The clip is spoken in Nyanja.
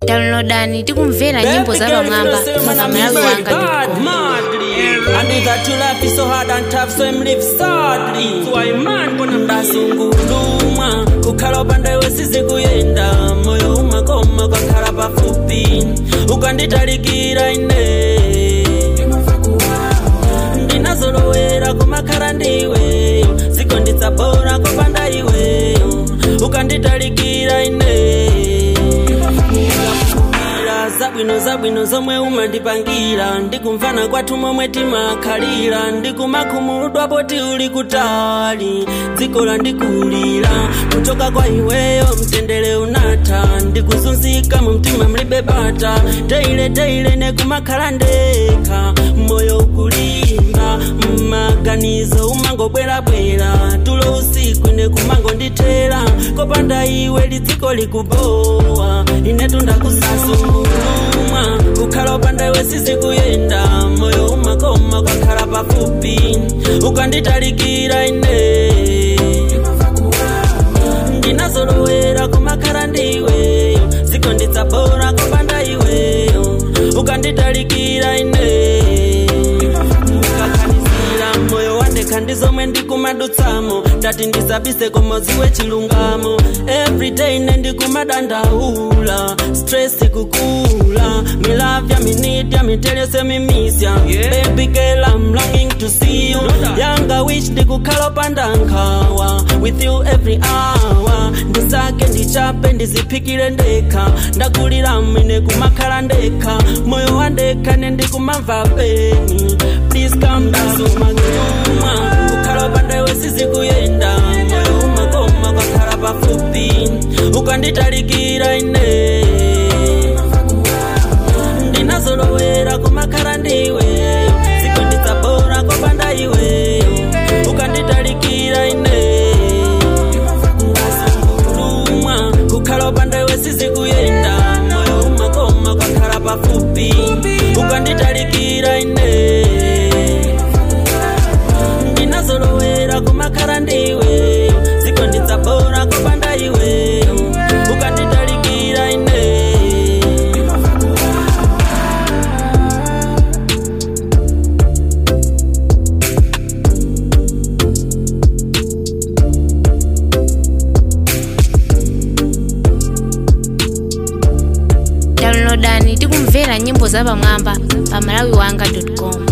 downloadani tikumvera nyimbo za pamwamba pa malawi wanga And that you life is so hard and tough so him live sadly So I man kuna mdasungulumwa kukhala upande wesizi kuyenda moyo umakoma kwakhala pafupi ukanditalikira ine ndinazolowera kumakhala ndiweyo zikonditsabora kopanda iweyo ukanditalikira ine ndikakumbukira zabwino zabwino zomwe umandipangira ndikumvana kwathu momwe timakhalira ndikumakhumudwa poti uli kutali dziko landikulira kuchoka kwa iweyo mtendere unatha ndikuzunzika mu mtima mlibe bata teile teile nekumakhala ndekha moyo ukulimba mmaganizo umangobwerabwera tulo usiku ine kumangondithera kopanda iwe lidziko likubowa inetu ndakusasungulumwa kukhala upanda iwe sizikuyenda moyo umakoma kwakhala pafupi ukanditalikira ine ndinazolowera kumakhala ndiweyo zikonditsabora kopanda iweyo ukanditalikira ine ndikakhanisira moyo wandekha ndizomwe ndikumadutsamo ndati ndisabise komoziwe chilungamo everyday ine ndikumadandaula stress kukula milavya minidya mitelese mimisya Yeah. baby girl i'm longing to see you Brother. yanga wish ndikukhala upanda nkhawa with you every hour ndisake ndichape ndiziphikire ndekha ndakulira mine kumakhala ndekha moyo wandekha nendikumamva peni please calm down umanyuma kukhala upanda iwe sizikuyenda moyo umakoma kwakhala pafupi ukanditalikira ine ndinazolowera kumakhala ndiweyo zikonditsabora kopanda iweyo ukanditalikira ine ndasungulumwa kukhala upanda iwe sizikuyenda moyo umakoma kwakhala pafupi ukanditalikira ine ndinazolowera kumakhala ndiweyo zikonditsabora kopanda iweyo ukanditalikira ine downloadani tikumvera nyimbo za pamwamba pa malawi wanga com